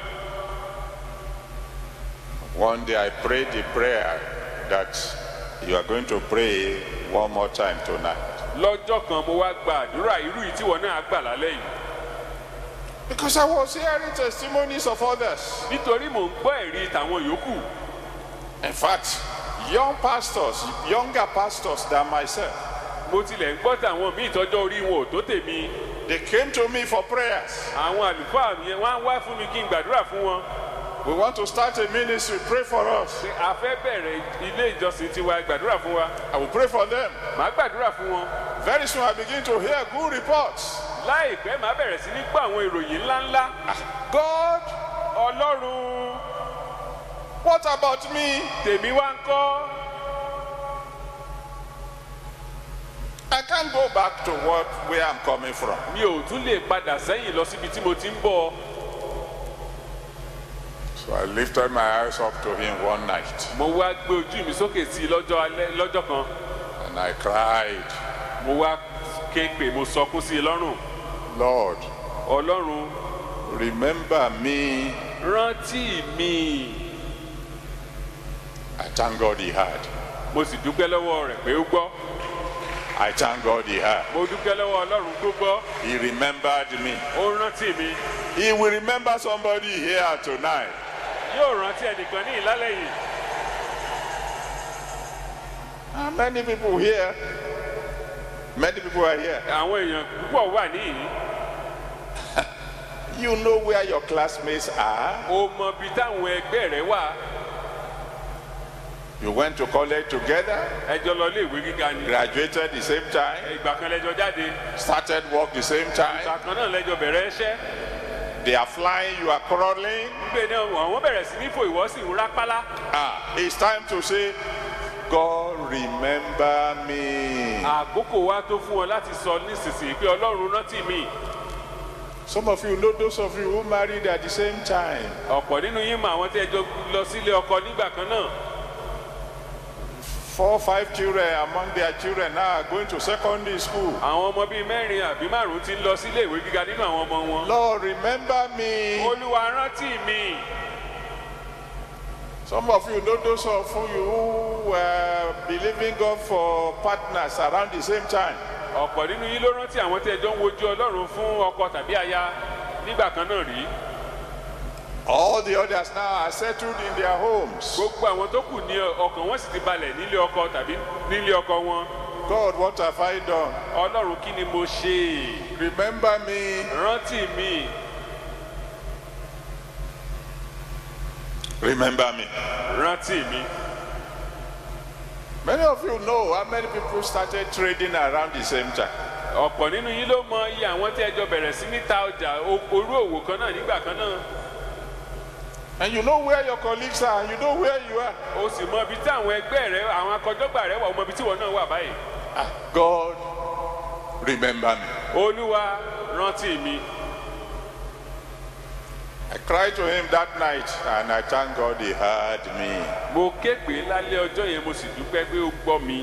One day I prayed the prayer that you are going to pray one more time tonight. lọ́jọ́ kan mo wá gba àdúrà irú yìí tí wọn náà gbà lálẹ́ yìí Because I was hearing testimonies of others. nítorí mò ń gbọ́ ẹ̀rí tàwọn yòókù In fact, young pastors, younger pastors than myself, mo tilẹ̀ ń gbọ́ tàwọn míì tọ́jọ́ orí wọn ò tó tèmi they came to me for prayers. àwọn àlùfáà yẹn wọ́n á wá fún mi kí n gbàdúrà fún wọn We want to start a ministry, pray for us. pé a fẹ́ bẹ̀rẹ̀ ilé ìjọsìn tiwa gbàdúrà fún wa I will pray for them. màá gbàdúrà fún wọn Very soon I begin to hear good reports. láìpẹ́ màá bẹ̀rẹ̀ sí ní gbọ́ àwọn ìròyìn ńláńlá God, ọlọ́run what about me? tèmi wá ń kọ́ I can't go back to what where I'm coming from. mi ò tún lè padà sẹ́yìn lọ síbi tí mo ti ń bọ̀ So I lifted my eyes up to him one night mo wá gbé ojú mi sókè sí i lọ́jọ́ alẹ́ lọ́jọ́ kan and I cried, mo wá ké pè mo sọkún sí i lọ́rùn Lord, ọlọ́run remember me. rántí mi I thank God he heard. mo sì dúpẹ́ lọ́wọ́ rẹ̀ pé ó gbọ́ I thank God he heard. mo dúpẹ́ lọ́wọ́ ọlọ́run tó gbọ́ He remembered me. ó rántí mi He will remember somebody here tonight. yóò rántí ẹnìkan ní ìlálẹ́ yìí How many people here? Many people are here. àwọn èèyàn púpọ̀ wà níyìí You know where your classmates are. o mọ ibi táwọn ẹgbẹ́ rẹ wà You went to college together, ẹjọ́ lọ ilé ìwé gíga ni graduated the same time, ìgbà kan lẹ́jọ́ jáde started work the same time. ìgbà kan náà lẹ́jọ́ bẹ̀rẹ̀ iṣẹ́ They are flying, you are crawling. gbé náà àwọn bẹ̀rẹ̀ sí ní fò ìwọ́ sí ń rápálá Ah, it's time to say, God remember me. àkókò wa tó fún ọ láti sọ nísinsìnyí pé ọlọ́run rántí mi Some of you know those of you who married at the same time. ọ̀pọ̀ nínú yín mọ àwọn tí ẹjọ́ lọ sílé ọkọ nígbà kan náà Four, five children among their children now are going to secondary school. àwọn ọmọ bíi mẹ́rin àbí márùn-ún ti ń lọ sílé ìwé gíga nínú àwọn ọmọ wọn Lord, remember me. olúwa rántí mi Some of you know those of you who were believing God for partners around the same time. ọ̀pọ̀ nínú yín ló rántí àwọn tí ẹjọ́ ń wojú ọlọ́run fún ọkọ tàbí aya nígbà kan náà rí All the others now are settled in their homes. gbogbo àwọn tó kù ní ọkàn wọn sì ti balẹ̀ nílé ọkọ tàbí nílé ọkọ wọn God, what have I done? ọlọ́run kí ni mo ṣe Remember me. rántí mi Remember me. rántí mi Many of you know how many people started trading around the same time. ọ̀pọ̀ nínú yín ló mọ iye àwọn tí ẹjọ́ bẹ̀rẹ̀ sí ní ta ọjà o- orú òwò kan náà nígbà kan náà And you know where your colleagues are, and you know where you are. o sì mọ ibi tí àwọn ẹgbẹ́ rẹ àwọn akọjọ́gbà rẹ wà o mọ ibi tí wọn náà wà báyìí Ah, God, remember me. olúwa rántí mi I cried to him that night, and I thank God he heard me. mo ké pè é lálẹ́ ọjọ́ yẹn mo sì dúpẹ́ pé ó gbọ́ mi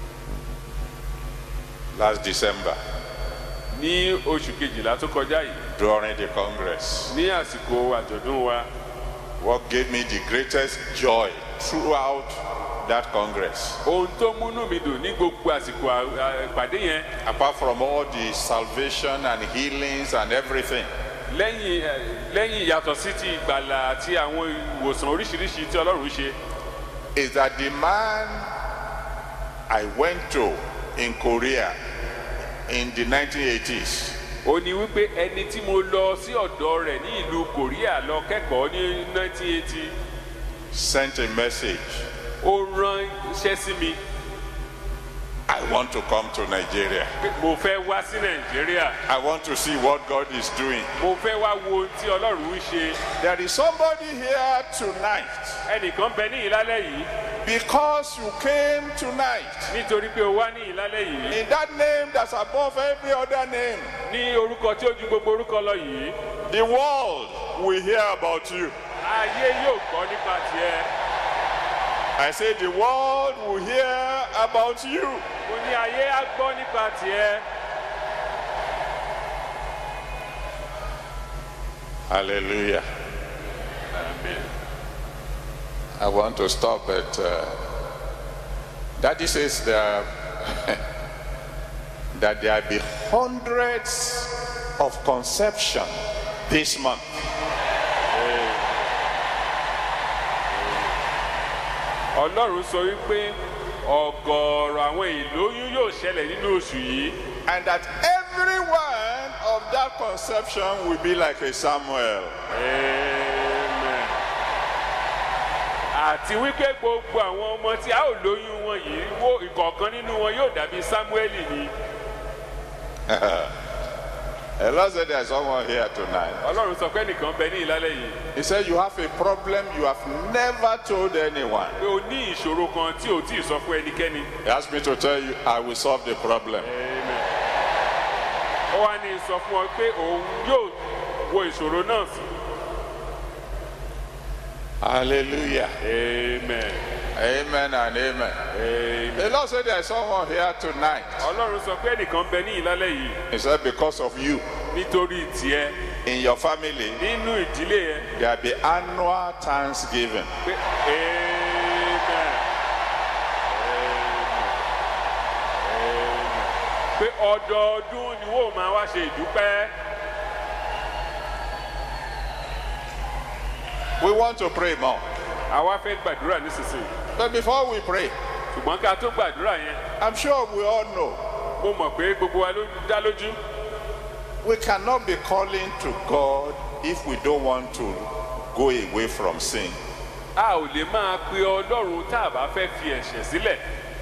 Last December, ní oṣù kejìlá tó kọjá yìí during the Congress. ní àsìkò àjọ̀dún wa What gave me the greatest joy throughout that Congress, ohun tó múnú mi dùn ní gbogbo àsìkò à- à- ìpàdé yẹn apart from all the salvation and healings and everything, lẹ́yìn ẹ, lẹ́yìn yàtọ̀ sí ti ìgbàlà àti àwọn ìwòsàn oríṣiríṣi tí ọlọ́run ṣe is that the man I went to in Korea in the 1980s ó ní wípé ẹni tí mo lọ sí ọ̀dọ̀ rẹ̀ ní ìlú korea lọ kẹ́kọ̀ọ́ ní 1980 sent a message ó rán iṣẹ́ sí mi I want to come to Nigeria. pé mo fẹ́ wá sí nàìjíríà I want to see what God is doing. mo fẹ́ wá wo ohun tí ọlọ́run ń ṣe There is somebody here tonight ẹnìkan bẹ ní ìlálẹ́ yìí because you came tonight nítorí pé o wá ní ìlálẹ́ yìí in that name that's above every other name. ní orúkọ tí ó ju gbogbo orúkọ lọ yìí The world will hear about you. ayé yóò gbọ́ nípa tiẹ̀ I say the world will hear about you. mo ní ayé á gbọ́ nípa tiẹ̀ Hallelujah. I want to stop at. Uh, Daddy says there, that there be hundreds of conception this month. ọlọ́run sọ wípé ọ̀gọ̀ọ̀rọ̀ àwọn ìlóyún yóò ṣẹlẹ̀ nínú oṣù yìí And that every one of that conception will be like a Samuel. Amen. àti wípé gbogbo àwọn ọmọ tí a ò lóyún wọn yìí wo ìkọ̀ọ̀kan nínú wọn yóò dàbí sámúẹ́lì ni The Lord said there's someone here tonight. ọlọ́run sọ pé nìkan bẹ ní ìlálẹ́ yìí He said you have a problem you have never told anyone. pé o ní ìṣòro kan tí o tí ì sọ fún ẹnikẹ́ni He asked me to tell you I will solve the problem. Amen. ó wá ní sọ fún ọ pé òun yóò wo ìṣòro náà sí Hallelujah. amen Amen and amen. amen The Lord said there's someone here tonight. ọlọ́run sọ pé nìkan bẹ ní ìlálẹ́ yìí He said because of you nítorí tiẹ̀ in your family nínú ìdílé yẹn there be annual thanksgiving. pé amen amen amen pé ọdọọdún ni wọ́n máa wá ṣe ìdúpẹ́ We want to pray more. àwa fẹ́ gbàdúrà nísinsìnyí But before we pray, ṣùgbọ́n ká tó gbàdúrà yẹn I'm sure we all know mo mọ̀ pé gbogbo wa ló dá lójú we cannot be calling to God if we don't want to go away from sin. a ò lè máa pe ọlọ́run tá a bá fẹ́ fi ẹ̀ṣẹ̀ sílẹ̀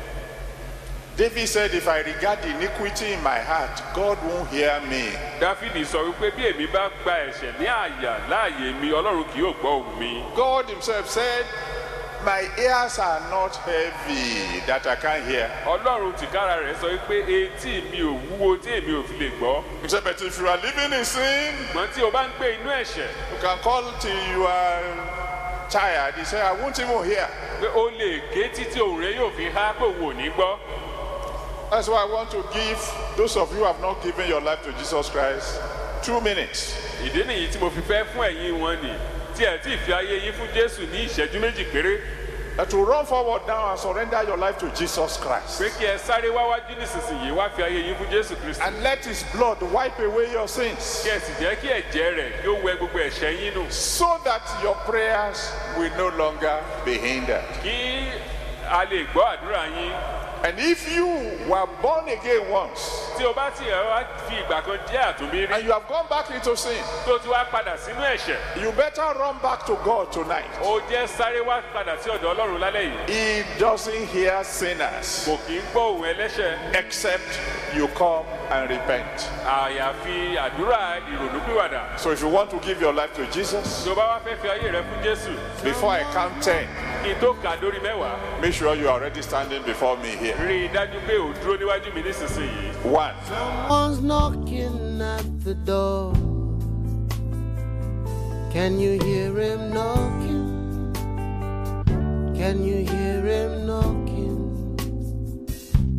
David said, If I regard iniquity in my heart, God won't hear me. dáfídì sọ wípé bí èmi bá gba ẹ̀ṣẹ̀ ní àyà láàyè mi ọlọ́run kì yóò gbọ́ ohùn mi God Himself said, My ears are not heavy that I can't hear. ọlọ́run tìkára rẹ̀ sọ wípé etí mi ò wúwo tí èmi ò fi lè gbọ́ He said, But if you are living in sin, ṣùgbọ́n tí o bá ń gbé inú ẹ̀ṣẹ̀ you can call till you are tired. He said, I won't even hear. pé o lè ké títí òun rẹ yóò fi há pé òun ò ní gbọ́ That's why I want to give those of you who have not given your life to Jesus Christ two minutes. ìdí nìyí tí mo fi fẹ́ fún ẹ̀yin wọn nì tí ẹ̀ tí ì fi ayé yín fún jésù ní ìṣẹ́jú méjì péré And to run forward now and surrender your life to Jesus Christ. pé kí ẹ sáré wáwájú nísinsìnyí wá fi ayé yín fún jésù kristu And let His blood wipe away your sins kí ẹ sì jẹ́ kí ẹ̀jẹ̀ rẹ̀ kí ó wẹ gbogbo ẹ̀ṣẹ̀ yín nù so that your prayers will no longer be hindered. kí a lè gbọ́ àdúrà yín And if you were born again once tí o bá ti ẹ̀ wá fi ìgbà kan jẹ́ àtúnbí rí and you have gone back into sin, tó ti wá padà sínú ẹ̀ṣẹ̀ you better run back to God tonight. ó jẹ́ sáré wá padà sí ọ̀dọ̀ ọlọ́run lálẹ́ yìí He doesn't hear sinners kò kì í gbọ́ òun ẹlẹ́ṣẹ̀ except you come and repent. àyàfi àdúrà ìrònúpìwàdà So if you want to give your life to Jesus, tí o bá wá fẹ́ fi ayé rẹ fún jésù before I count 10, kí n tó kà dórí mẹ́wàá make sure you are already standing before me here. rí i dájú pé ò dúró níwájú mi nísinsìnyí One, Someone's knocking at the door. Can you hear him knocking? Can you hear him knocking?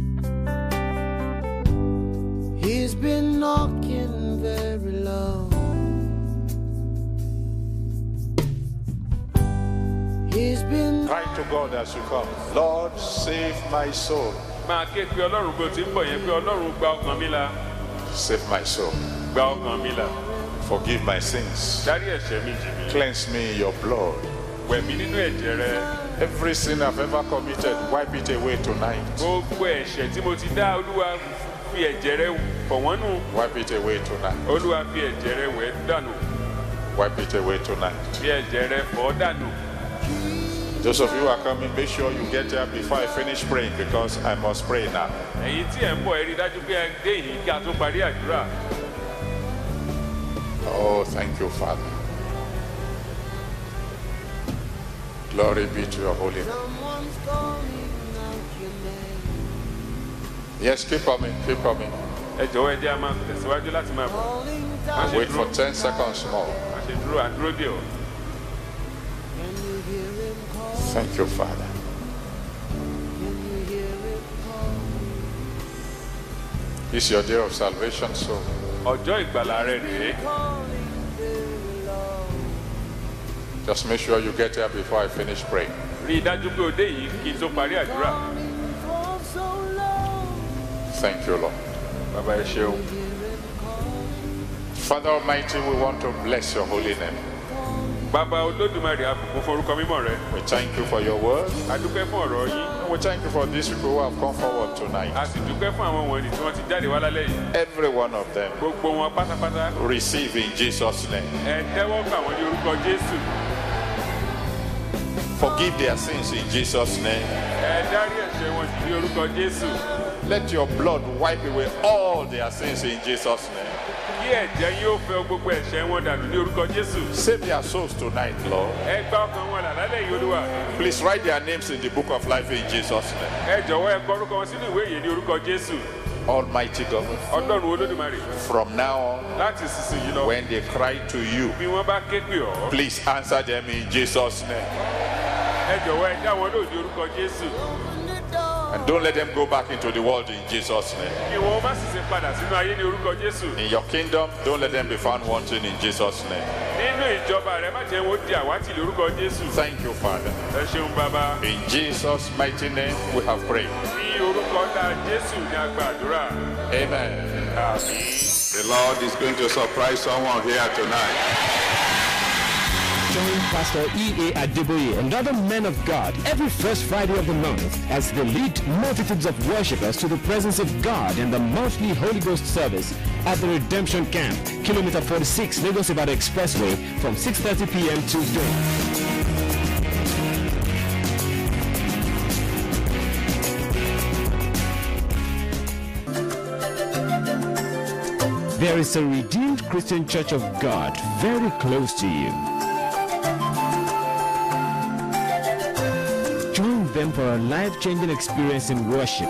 He's been knocking very long. He's been Cry to God as you come. Lord, save my soul. máa ké pe ọlọ́run bí o ti ń bọ̀ yẹn pé ọlọ́run gba ọkàn mi là Save my soul. gba ọkàn mi là Forgive my sins. dárí ẹ̀ṣẹ̀ mi jì mí Cleanse me in your blood. wẹ̀ mí nínú ẹ̀jẹ̀ rẹ Every sin I've ever committed, wipe it away tonight. gbogbo ẹ̀ṣẹ̀ tí mo ti dá olúwa fi ẹ̀jẹ̀ rẹ fọ̀ wọ́n nù Wipe it away tonight. olúwa fi ẹ̀jẹ̀ rẹ wẹ̀ dànù Wipe it away tonight. fi ẹ̀jẹ̀ rẹ fọ̀ dànù Those of you who are coming, make sure you get there before I finish praying because I must pray now. ẹ̀yin tí ẹ̀ ń bọ̀ ẹ rí i dájú pé ẹ dé yìí kí a tó parí àdúrà Oh, thank you, Father. Glory be to your holy name. someone's calling out your name. Yes, keep coming, keep coming. ẹ jọ̀wọ́ ẹ jẹ́ a máa tẹ̀síwájú láti máa bọ̀ Calling má down. ṣe Wait for dúró 10 seconds more. má ṣe dúró àdúró dè ọ́ Can you hear him call? Thank you, Father. Can you hear him call? This is your day of salvation, so ọjọ́ ìgbàlà rẹ rèé Calling very low. just make sure you get there before I finish praying. rí i dájú pé o dé yìí kí n tó parí àdúrà Calling for so long. Thank you, Lord. bàbá ẹ ṣeun Father Almighty, we want to bless your holy name. bàbá olódùmarè àbùkún forúkọ mímọ́ rẹ We thank you for your word. a dúpẹ́ fún ọ̀rọ̀ yín And we thank you for these people who have come forward tonight. a sì dúpẹ́ fún àwọn wọ̀nyí tí wọ́n ti jáde wá lálẹ́ yìí Every one of them gbogbo wọn pátápátá receive in Jesus' name. ẹ tẹ́wọ́ gbà wọ́n ní orúkọ jésù Forgive their sins in Jesus' name. ẹ dárí ẹ̀ṣẹ̀ wọn jì ní orúkọ jésù Let your blood wipe away all their sins in Jesus' name. kí ẹ̀jẹ̀ yín ó fẹ́ gbogbo ẹ̀ṣẹ̀ wọn dànù ní orúkọ jésù Save their souls tonight, Lord. ẹ gba ọkàn wọn là lálẹ́ yìí olúwa Please write their names in the book of life in Jesus' name. ẹ jọ̀wọ́ ẹ kọ orúkọ wọn sínú ìwé yìí ní orúkọ jésù Almighty God, ọlọ́run olódùmarè from now on, láti sísìnyí lọ when they cry to you, bí wọ́n bá ké pè ọ́ please answer them in Jesus' name. ẹ jọ̀wọ́ ẹ dá wọn lóhùn ní orúkọ jésù Open the door. And don't let them go back into the world in Jesus' name. kí wọn má sì ṣe padà sínú ayé ní orúkọ jésù In your kingdom, don't let them be found wanting in Jesus' name. nínú ìjọba rẹ má jẹ́ wọn di àwátì lórúkọ jésù Thank you, Father. ẹ ṣeun bàbá In Jesus' mighty name, we have prayed. ní orúkọ ńlá jésù ní agbá àdúrà Amen. The Lord is going to surprise someone here tonight. Join Pastor E.A. Adeboye and other men of God every first Friday of the month as they lead multitudes of worshippers to the presence of God in the monthly Holy Ghost service at the Redemption Camp, Kilometer 46, Lagos Ibadan Expressway from 6.30 p.m. to dawn. There is a redeemed Christian Church of God very close to you. Join them for a life-changing experience in worship.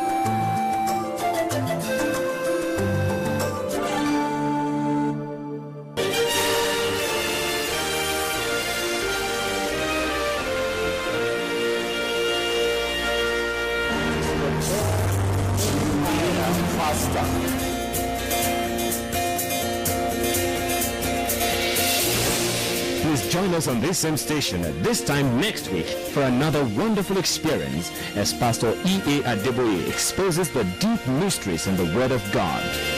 Please join us on this same station at this time next week for another wonderful experience as Pastor E.A. Adeboye exposes the deep mysteries in the Word of God.